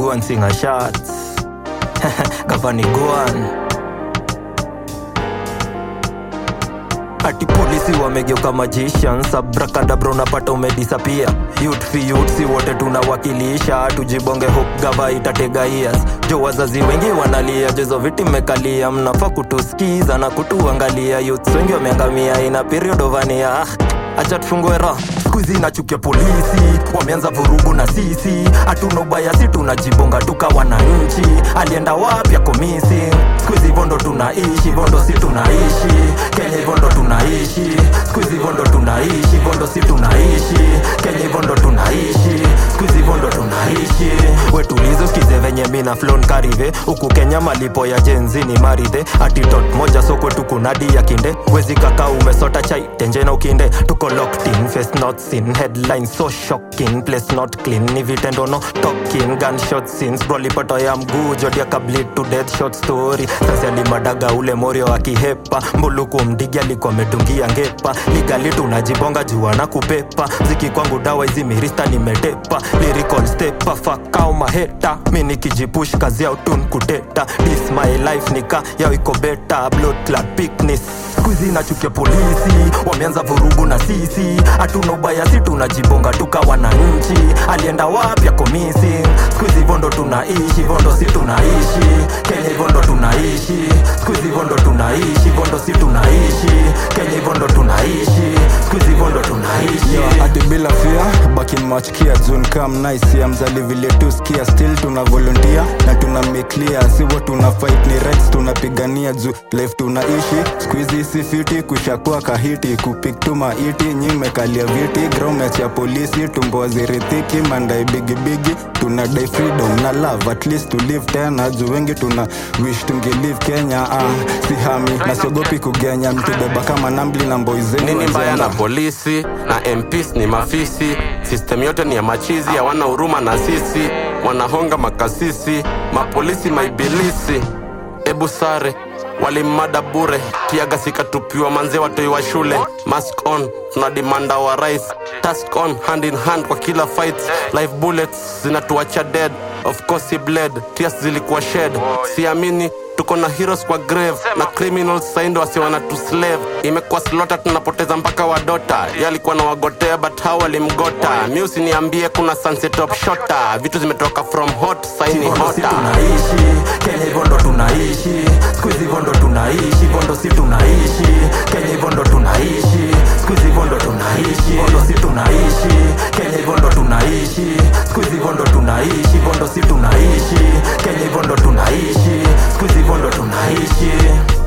go and sing a shots gavani goan ati polisi wamegeuka magicians abrakadabra unapata umedisapia youth fi youth si wote tunawakilisha tujibonge hope gava itatega ears jo wazazi wengi wanalia jezo viti mmekalia mnafaa kutuskiza na kutuangalia youth wengi wameangamia ina period ovania ah, acha tufungue roho skuizi nachukia polisi wameanza vurugu na sisi hatuna ubaya si tunajibonga tuka wananchi alienda wapi ako missing skuizi hivyo ndo tunaishi hivyo ndo si tunaishi kenya hivyo ndo tunaishi skuizi hivyo ndo tunaishi hivyo ndo si tunaishi kenya hivyo ndo tunaishi skuizi hivyo ndo tunaishi wetulizo skize venye mina flon karive huku kenya malipo ya jenzi ni maridhe atitot moja sokwe tukunadi ya kinde wezi kaka umesota chai tenje na ukinde tuko locked in face not seen headlines so shocking place not clean ni vitendo no talking gunshot scenes brolipoto ya mguu jodia kablit to death short story sasa alimadaga ule morio akihepa mbuluku mdigi alikuwa ametungia ngepa ligali tunajibonga jua na kupepa ziki kwangu dawa hizi mirista nimetepa lyrical stepa fakao maheta mi nikijipush kazi ya utun kuteta this my life nika yao iko beta blood clot picnic skuizi nachukia polisi wameanza vurugu na sisi hatuna ubaya si tunajibonga tuka wananchi alienda wapi ako missing skuizi hivyo ndo tunaishi hivyo ndo si tunaishi kenya hivyo ndo tunaishi skuizi hivyo ndo tunaishi hivyo ndo si tunaishi kenya hivyo ndo tunaishi skuizi hivyo ndo tunaishi ati bila fia baki mwachikia june kam nice ya mzali vile tu skia still tuna volunteer na tuna make clear siwo tuna fight ni rights tunapigania juu life tunaishi squeezy si fiti kushakuwa kahiti kupik tu maiti nyi mekalia viti gromech ya polisi tumbo wazirithiki mandai bigibigi tuna dai freedom na love at least to live tena juu wengi tuna wish tungelive kenya ah, si hami na siogopi kugenya mtubeba kama nambli na mboizeni nini mbaya na polisi na mps ni mafisi sistem yote ni ya machizi hawana huruma na sisi wanahonga makasisi mapolisi maibilisi ebu sare walimada bure kiaga sikatupiwa manze watoi wa shule mask on tunadimanda wa rais task on hand in hand kwa kila fight live bullets zinatuacha dead of course he bled tears zilikuwa shed siamini tuko na heroes kwa grave na criminals saindo wasiwana tu slave imekuwa slota tunapoteza mpaka wadota yalikuwa na wagotea but hao walimgota mi usiniambie kuna sunset top shota vitu zimetoka from hot saini hivyo ndo si hota tunaishi kenya hivyo ndo tunaishi skuizi hivyo ndo tunaishi hivyo ndo si tunaishi kenya hivyo ndo tunaishi skuizi hivyo ndo tunaishi hivyo ndo si tunaishi kenya hivyo ndo tunaishi skuizi hivyo ndo tunaishi hivyo ndo si tunaishi kenya hivyo ndo tunaishi skuizi hivyo ndo tunaishi